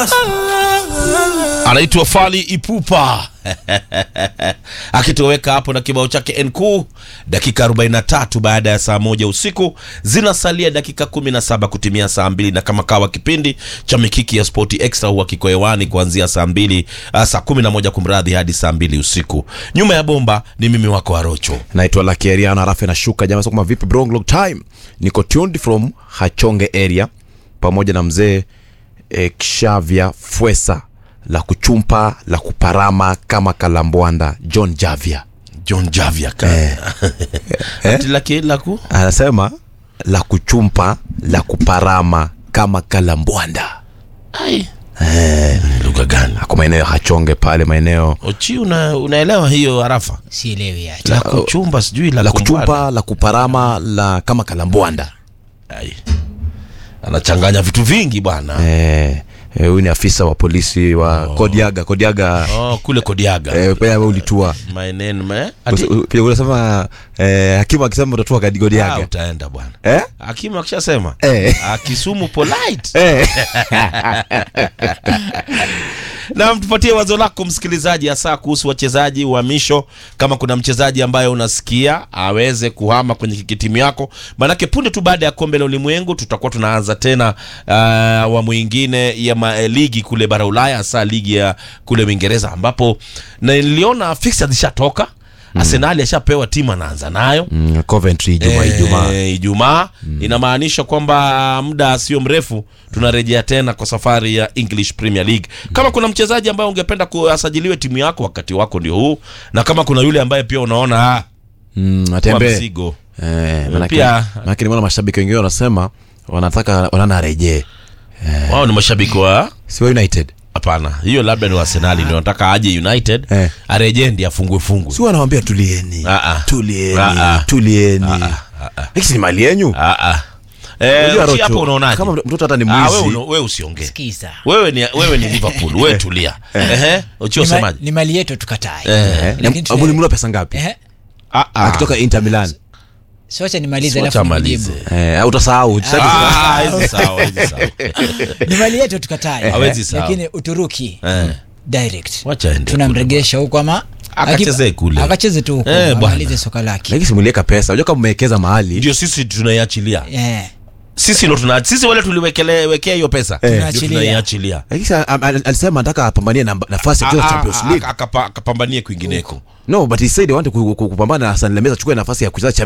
anaitwa Fali Ipupa akitoweka hapo na kibao chake NQ. Dakika 43 baada ya saa moja usiku, zinasalia dakika 17 kutimia saa mbili, na kama kawa kipindi cha mikiki ya Spoti Extra huwa kiko hewani kuanzia saa mbili uh, saa 11 kumradhi, hadi saa mbili usiku. Nyuma ya bomba ni mimi wako Arocho. naitwa Lucky Ariana rafu nashuka jamaa sasa kama vipi bro long time niko tuned from Hachonge area pamoja na mzee eh, Kshavia Fwesa la kuchumpa la kuparama kama kalambwanda John Javia John Javia ka Eh. Ati laki laku anasema la kuchumpa la kuparama kama kalambwanda ai lugha gani? ako maeneo ya Hachonge pale maeneo Ochi, una, unaelewa hiyo harafa sielewi hata la kuchumba sijui la, la kumbwana. kuchumpa la kuparama la kama kalambwanda Ai. anachanganya vitu vingi bwana eh eh, huyu ni afisa wa polisi wa Kodiaga Kodiaga oh, kule Kodiaga eh, pia wewe ulitua maeneo me ati Usi- u- pia unasema eh, hakimu akisema utatua kadi ah, Kodiaga utaenda bwana eh hakimu akishasema eh Ah, Kisumu polite eh na mtupatie wazo lako msikilizaji, hasa kuhusu wachezaji uhamisho. Kama kuna mchezaji ambaye unasikia aweze kuhama kwenye kitimu yako, maanake punde tu baada ya kombe la ulimwengu tutakuwa tunaanza tena ah, awamu ingine ya ma, eh, ligi kule bara Ulaya, hasa ligi ya kule Uingereza, ambapo na niliona fixtures zishatoka. Arsenali ashapewa timu anaanza nayo Mm, Coventry Ijumaa Ijumaa Eh, Ijumaa inamaanisha kwamba muda sio mrefu tunarejea tena kwa safari ya English Premier League. Kama kuna mchezaji ambaye ungependa kuasajiliwe timu yako, wakati wako ndio huu, na kama kuna yule ambaye pia unaona ah, mm, kwa atembe mzigo eh manake Pia- manake nimeona mashabiki wengine wanasema wanataka wanana arejee wao ni mashabiki wa si wa United hapana, hiyo labda ni wa Arsenali ndio wanataka aje United Eh. arejee ndiye afungwe fungwe. si wanawambia tulieni Ah, ah. tulieni Ah, ah. tulieni hiki ni mali yenyu Ah ah. Eh, Unajua uchi Rocho, hapo unaonaje? kama mtoto hata ni Ah, wewe mwizi una- wewe usiongee. sikiza Wewe ni wewe ni Liverpool, wewe tulia. Ehe, uchi ni, ma, usemaje? ni mali yetu tukatae Eh. Lakini tuna- amulimula pesa ngapi Ehe. Ah ah. akitoka Inter Milan socha nimalize Wacha alafu amalize. nijibu. eh utasahau Sasa- Ah, hizi sawa, hizi sawa. ni mali yetu tukatae Hawezi sawa. lakini uturuki Eh. direct Wacha aende tunamregesha huko ama Akachezee aki- kule. akacheze tu huko Eh, bwana. amalize soka lake lakini simulieka pesa unajua kama mmewekeza mahali Ndio sisi tunaiachilia. Eh, Sisi ndo tuna sisi wale tuliwekele wekea hiyo pesa. Ndio Tunaachilia. tunaiachilia. lakini sa- am- al- alisema anataka apambanie namba- nafasi ya kucheza Champions League Akapa- Akapambanie kwingineko. no but he said I want to ku- ku- kupambana na Hassan Lemeza achukue nafasi ya kucheza